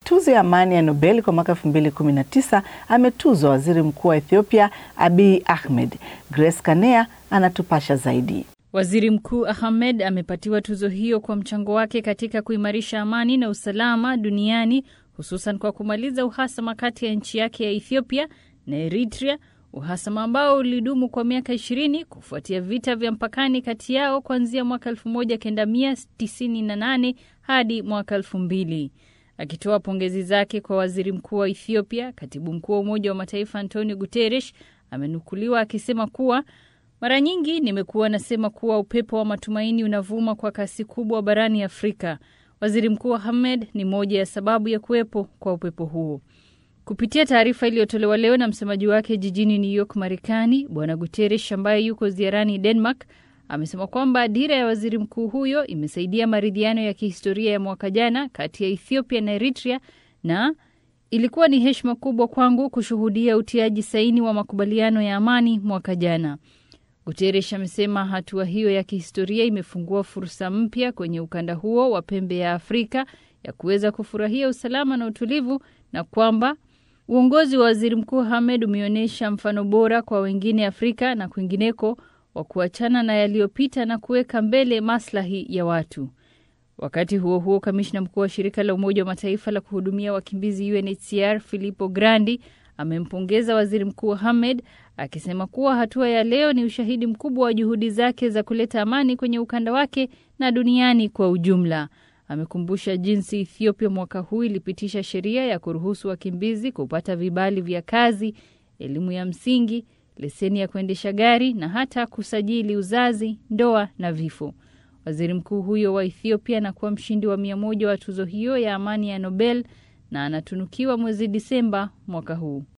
Tuzo ya amani ya Nobel kwa mwaka 2019 ametuzwa waziri mkuu wa Ethiopia Abiy Ahmed. Grace Kanea anatupasha zaidi. Waziri Mkuu Ahmed amepatiwa tuzo hiyo kwa mchango wake katika kuimarisha amani na usalama duniani hususan kwa kumaliza uhasama kati ya nchi yake ya Ethiopia na Eritrea, uhasama ambao ulidumu kwa miaka ishirini kufuatia vita vya mpakani kati yao kuanzia mwaka 1998 hadi mwaka 2000. Akitoa pongezi zake kwa waziri mkuu wa Ethiopia, katibu mkuu wa Umoja wa Mataifa Antonio Guterres amenukuliwa akisema kuwa mara nyingi nimekuwa nasema kuwa upepo wa matumaini unavuma kwa kasi kubwa barani Afrika. Waziri Mkuu Ahmed ni moja ya sababu ya kuwepo kwa upepo huo. Kupitia taarifa iliyotolewa leo na msemaji wake jijini New York, Marekani, Bwana Guterres ambaye yuko ziarani Denmark amesema kwamba dira ya waziri mkuu huyo imesaidia maridhiano ya kihistoria ya mwaka jana kati ya Ethiopia na Eritrea na ilikuwa ni heshima kubwa kwangu kushuhudia utiaji saini wa makubaliano ya amani mwaka jana. Guterres amesema hatua hiyo ya kihistoria imefungua fursa mpya kwenye ukanda huo wa pembe ya Afrika ya kuweza kufurahia usalama na utulivu na kwamba uongozi wa waziri mkuu Hamed umeonyesha mfano bora kwa wengine Afrika na kwingineko wa kuachana na yaliyopita na kuweka mbele maslahi ya watu. Wakati huo huo, kamishna mkuu wa shirika la Umoja wa Mataifa la kuhudumia wakimbizi UNHCR Filippo Grandi amempongeza waziri mkuu Hamed akisema kuwa hatua ya leo ni ushahidi mkubwa wa juhudi zake za kuleta amani kwenye ukanda wake na duniani kwa ujumla. Amekumbusha jinsi Ethiopia mwaka huu ilipitisha sheria ya kuruhusu wakimbizi kupata vibali vya kazi, elimu ya msingi, leseni ya kuendesha gari na hata kusajili uzazi, ndoa na vifo. Waziri mkuu huyo wa Ethiopia anakuwa mshindi wa mia moja wa tuzo hiyo ya amani ya Nobel na anatunukiwa mwezi Disemba mwaka huu.